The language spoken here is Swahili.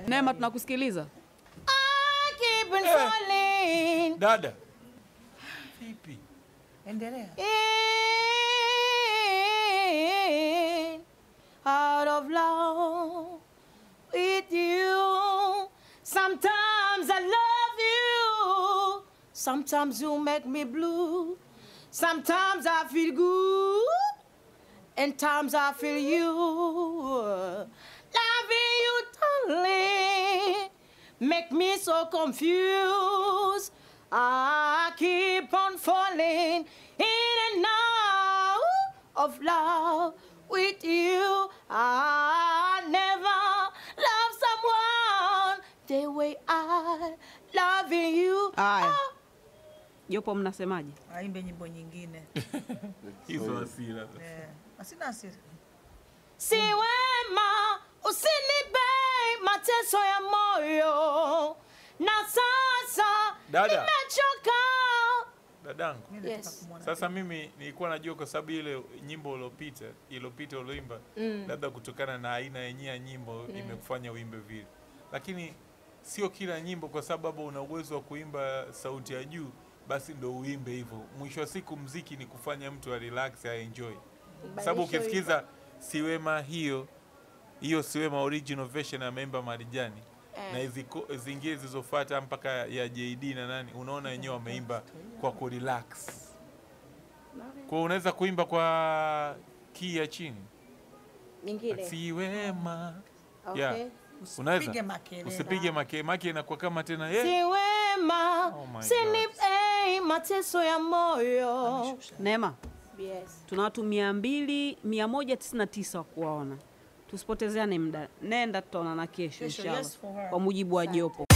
Neema, tunakusikiliza. I keep on falling Dada vipi? Endelea. in out of love with you. Sometimes I love you. Sometimes you make me blue. Sometimes I feel good. And times I feel you. Loving you, darling. Make me so confused. I keep on falling in and out of love with you. I never love someone the way I loving you. Aya. Ah, Jopo, mnasemaje? Aimbe nyimbo nyingine. Hizo hasira. Eh, Asina hasira. si wema usinipe mateso ya moyo na sasa Dada. nimechoka. Dadangu. Mimi nataka Yes. kumwona. Sasa mimi nilikuwa najua kwa sababu ile nyimbo uliopita iliyopita ulioimba labda kutokana na aina yenyewe ya nyimbo imekufanya uimbe vile, lakini sio kila nyimbo, kwa sababu una uwezo wa kuimba sauti ya juu basi ndo uimbe hivyo. Mwisho wa siku mziki ni kufanya mtu a relax a enjoy, sababu ukisikiza siwema hiyo hiyo siwema original version ameimba Marijani Eh. na hizi ko- zingine zilizofuata mpaka ya JD na nani, unaona wenyewe wameimba kwa kurelax. Kwa hiyo unaweza kuimba kwa key ya chini Nyingine. siwema Okay. yeah. Unaweza Usipige makelele. usipige make make inakuwa kama tena eh, Si wema Oh my usinipe mateso ya moyo. Neema, Yes. tuna watu mia mbili mia moja tisini na tisa wa kuwaona. Tusipotezeane muda, nenda, tutaonana kesho Kesho, inshallah, yes for her. kwa mujibu wa jopo.